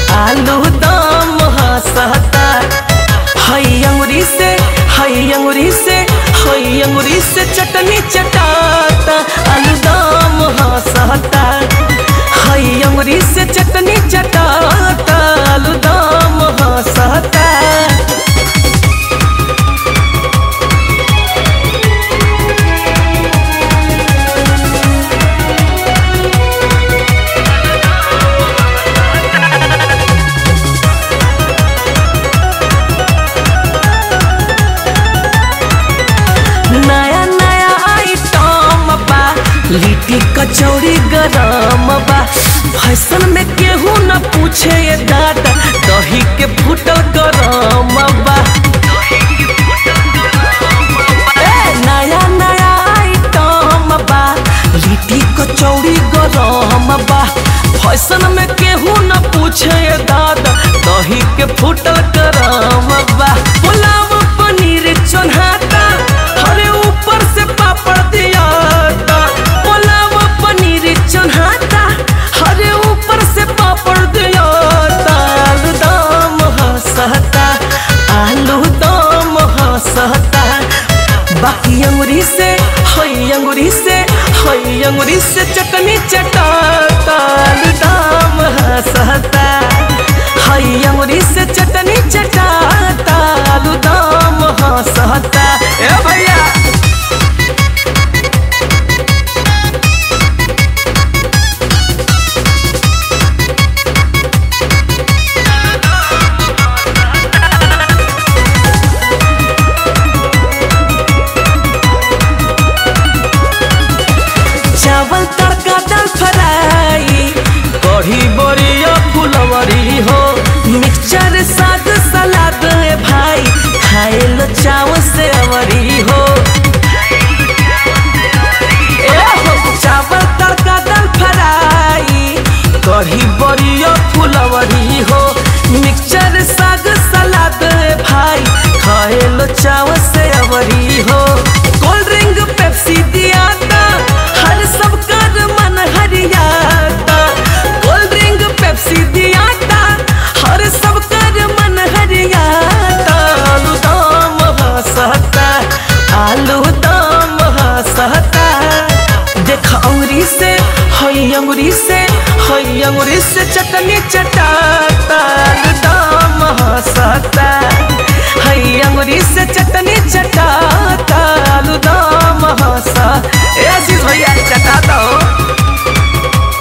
आलू दम हंसता हई अंगुरी से हई अंगुरी से हई अंगुरी से चटनी चटाता आलू दम हंसता हई अंगुरी से चटनी चटाता आलू दम हंसता नया नया आइटम बा लिट्टी कचौड़ी गरम बा फैशन में केहू न पूछे ये दादा दही के फूटल गरम बा ए, नया नया आइटम बा लिट्टी कचौड़ी गरम बा फैशन में केहू न पूछे ये दादा दही के फूटल गरम बा पुलाव पनीर चोन्हाता हरे ऊपर से पापड़ दियाता पुलाव पनीर चोन्हाता हरे ऊपर से पापड़ दियाता आलू दम हंसता आलू दम हंसता बाकी अंगुरी से हई अंगुरी से हई अंगुरी से चटनी चटाता आलू दम हंसता हई अंगुरी से चटनी चटाता आलू दम हंसता ए भैया चावल तड़का दाल फ्राई कढ़ी बड़िया फुलवरी हो मिक्सचर साग सलाद है भाई खाए लो चाव से अवरी हो ए हो, चावल तड़का दाल फ्राई कढ़ी बड़िया फुलवरी हो मिक्सचर साग सलाद है भाई खाए लो चाव से अवरी हो कोल्ड ड्रिंक पेप्सी दियाता हर सब कर मन हरियाता कोल्ड ड्रिंक पेप्सी दियाता हर सब कर मन हरियाता आलू दम हंसता आलू दम हंसता देख अंगुरी से हई अंगुरी से हई अंगुरी से चटनी चटाता आलू दम हंसता हई अंगुरी से चटनी चटाता आलू दम हंसा ए आशीष भैया चटाता हो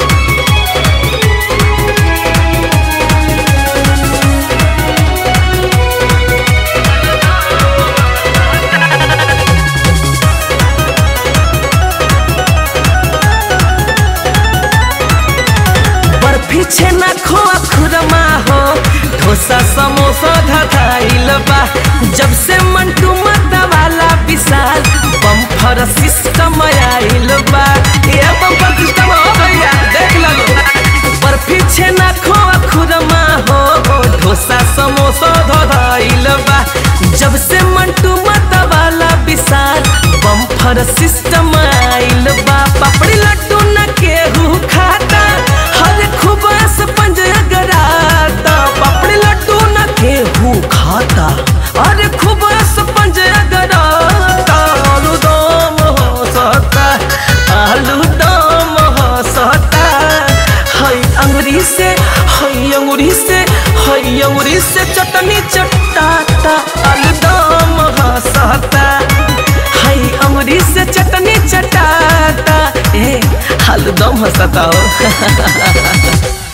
बर्फी छेना खोआ खुरमा हो डोसा समोसा धधाइल बा जब से मंटू वाला विशाल बम्फर सिस्टम आइल बा ये बम्फर सिस्टम हो भैया देख लो बर्फी छेना खोआ खुरमा हो डोसा समोसा धधाइल बा जब से मंटू वाला विशाल बम्फर सिस्टम आइल बा पापड़ी लड्डू न केहू खाता हर खुबास पंज अगराता पापड़ी लड्डू न केहू खाता अरे खुबास पंज अगराता आलू दम हंसता आलू दम हंसता हई अंगुरी से हई अंगुरी से हई अंगुरी से चटनी चटाता आलू दम हंसता हई अंगुरी से चटनी चटाता ए आलू दम हंसता हो